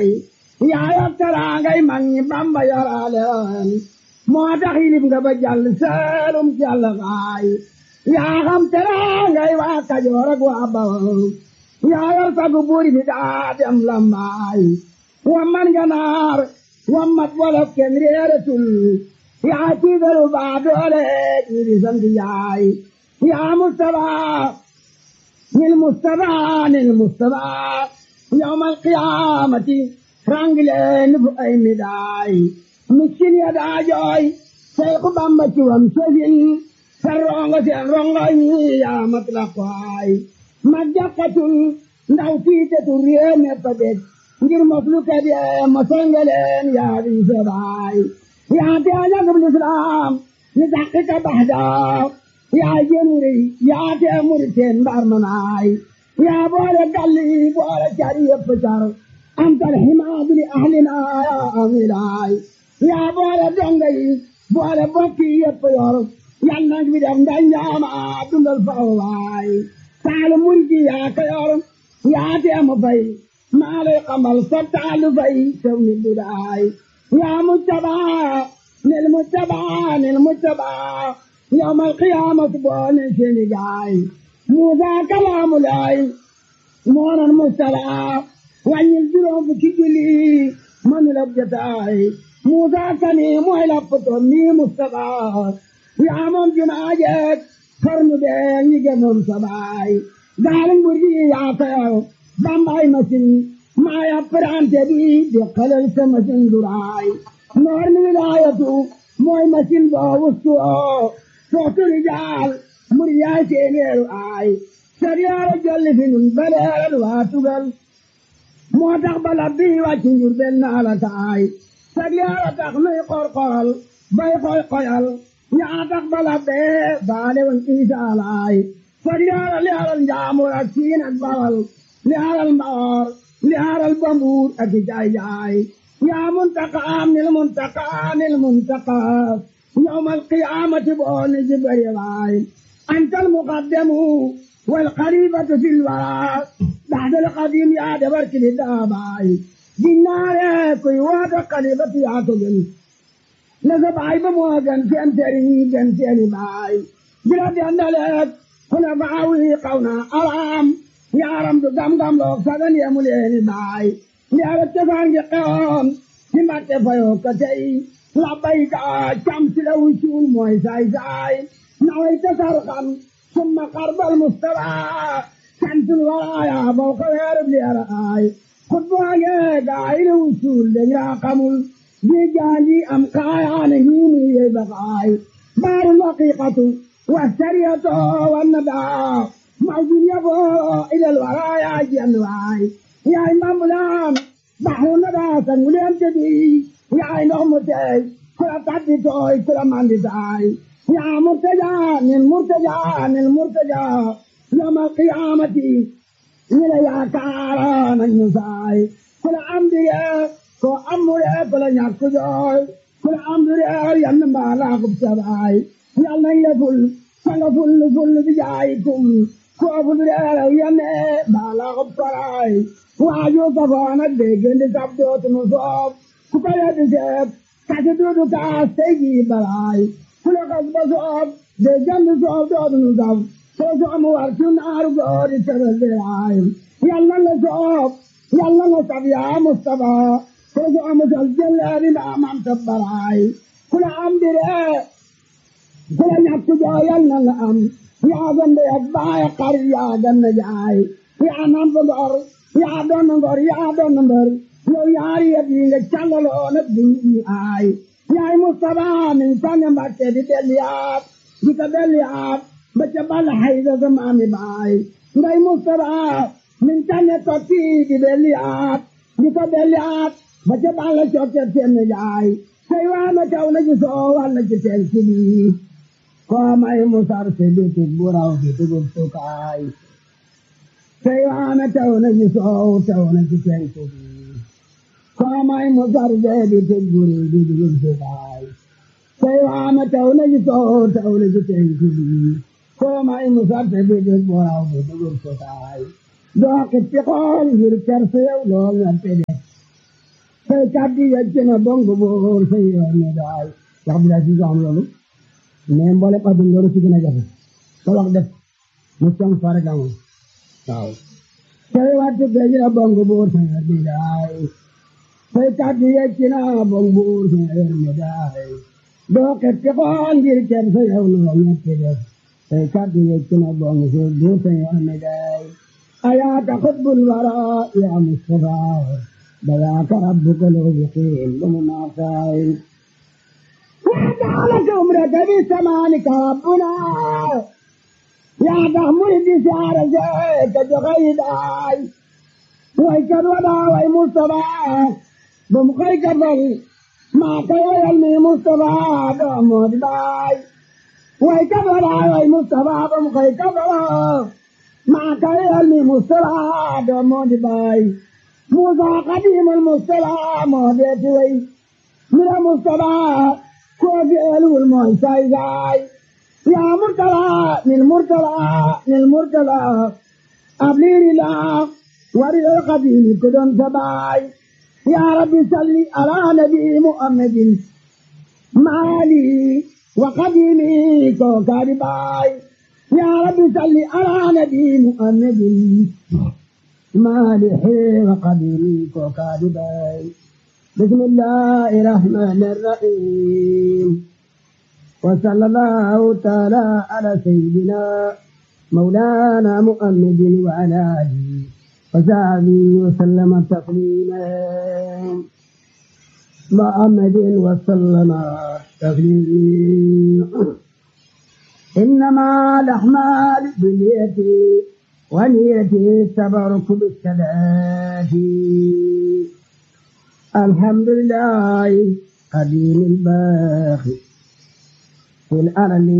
yaa yor teraangay mag ñi Bamba yoraale woon moo tax yilib nga ba jàll seelum jàll xaay yaa xam teraangay waa Kajoor ak waa Bawol yaa yor sagu buur bi daa dem lambaay wa man ganaar wa mat wolof kenn réeratul yaa tiigalu baa doole ñi di sant yaay yaa Mustafa nil Mustafa nil Mustafa yawmal qiyaamati rangileen fu ay midaay miskin ya daa jooy Seexu Bamba ci wam sësin sa rongo seen rongo yi yaa mat la kwaay mag jàkkatul ndaw tiitetul réew mépp a dég ngir mos lu ka dee mosal nga leen yaa di sabaay yaa te ajagub lislaam ni dàqi ka baxdaa yaa jënuri yaa te muri teen mbar manaay yaa boole galli boole cari yëpp car antal himaadu li ahlina yaa amilaay yaa boole donga yi boole bokki yëpp yor yal nag bi def nga ñaama dundal faw waay taalu murgi yaa ko yor yaa te mu fay maa lay xamal sa taalu fay tew ni bidaay yaa mujtabaa nil mujtabaa nil mujtabaa yawmal qiyaamati boole seeni gaay Muusaa kalaamu laay moonan mujtabaa wàññil juróom fukki julli manu la jotaay Muusaa kani mooy lappatoon nii Mustafaa yaa moom jumaa jeeg xarnu bee ñi gënoon sabaay gaali nguur gi yaa tayaw bambaay machine maa ya prante bi di xalal sa machine duraay noor ni wilaayatu mooy machine boo wustu oo soxtu rijaal mur yaay téeméeru aay sariyaara jolli fi nun baleeral waa tugal moo tax bala bii wàcc njur benn naa la taay sariyaara tax nuy qorqoral bay koy koyal yaa tax bala bee baale woon isaa laay sariyaara li aral njaamur ak siin ak bawal li aral mbaor li aral bambuur ak jaay jaay yaa muntaqaam nil muntaqaa nil muntaqaa yawmal qiyaamati booni jibari waay antal muqaddamu wal xalifatu fil waraa baxdal qadim yaa dabar kili daabaay ginnaare kuy woote xalifatu yaa ko gën na sa baay ba moo gën seen sëriñ gën seeni baay bila dendaleek kuna baawi xaw na araam yaaram du gam-gam loog sagan yemu leeni baay yaara cosaan gi xewoon ci mbatte fayoo ko tey labbayka cam si la wucuul mooy saay saay naway tasarxan summa xarbal mustafa santul waraaya boo ko weerub leera aay xutbaage gaay la wucuul dañ raa xamul di jaanji am kaayaane hiinu yey bakaay baaru laqiqatu wa sariyatu wa nadaa mawjun yaboo ilal waraaya jenn waay yaay mbambulaan baxru nadaa sanguleen tedi yaay ndox mu teey kula tabbi tooy kula mandi taay yaa murtaja nin murtaja nin murtaja yawmal qiyaamati ñi la yaakaara nañu saay kula amdige ko amure kula ñàkk jooy kula amdure yann mbaalaa kub sabaay yal nañ la ful sanga ful ful bi jaayikum ko fulure yanne mbaalaa kub karaay waaju safoona déggandi sab dootunu soob ku ko weddi seet kasi duudu kaas tey jii balaay ku la kas ba soob déggandi soob dootunu sab soo soomu war ci naaru goori tebel biraay yàlla la soob yàlla la sab yaa Mustafa soo soomu sal jëleeri ndaa mam tabbaraay ku la am dire ku la ñàkk joo yàlla la am yaa gande ak baay xar yaa ganna jaay yaa nam fa ngor yaa doon ngor yaa doon mbër yow yaari yëpp yi nga callaloo nag di ñu aay yaay Mustafa min tane Mbàkke di delliyaat di ko delliyaat ba ca bal hayda sa maami baay ngay Mustafa min tane tokki di delliyaat di ko delliyaat ba ca bal cokke seen jaay say waana taw na ci soo walla ci seen sibi koo may musar se bitik bu raw bi dugub sukaay say waana taw na ci soow taw na ci seen sibi Kamay mo sarde di teguri di digul sebay. Saywama tawna ji so tawna ji teguri. Kamay mo sarde di digul boraw di digul sebay. Do kiti kol ngir kersew lo ngante de. say kàddu yegg na bongo boor say yoon ne daay wax bi laa si am loolu mais mboole adun loolu si gën a jafe sa wax def mu song fare gamu waaw say wattu beji na bongo boor say yoon ne daay say kàddu yegg na bongo boor say yoon ne daay doo xetti xool ngir kenn sa yow loo ñetti def say kàddu yegg na bongo boor say yoon ne daay ayaaka xubbul wara ya Mustafa بذاك ربك لو يقيم بمناصائل وجعلك عمرك بسمانك ربنا يا تحمل بسعر زيك جغيداي ويكد ودا وي مصطفى بمخيك فل ما كيالني مصطفى دومود باي ويكد ودا وي مصطفى بمخيك فل ما كيالني مصطفى دومود باي موسى قديم المصطلى مهديت وي من المصطلى كوفي ألو المعيسى زاي يا مرتلى للمرتلى للمرتلى أبليني لا ورد القديم كدن سباي يا ربي صلي على نبي محمد مالي وقديمي كوكاري باي يا ربي صلي على نبي محمد مالح وقديري وكاذبي بسم الله الرحمن الرحيم وصلى الله تعالى على سيدنا مولانا محمد وعلى آله وصحبه وسلم تسليما محمد وسلم تسليما إنما الأعمال باليد ونيتي التبرك بالصلاة الحمد لله قديم الباخي في الأرض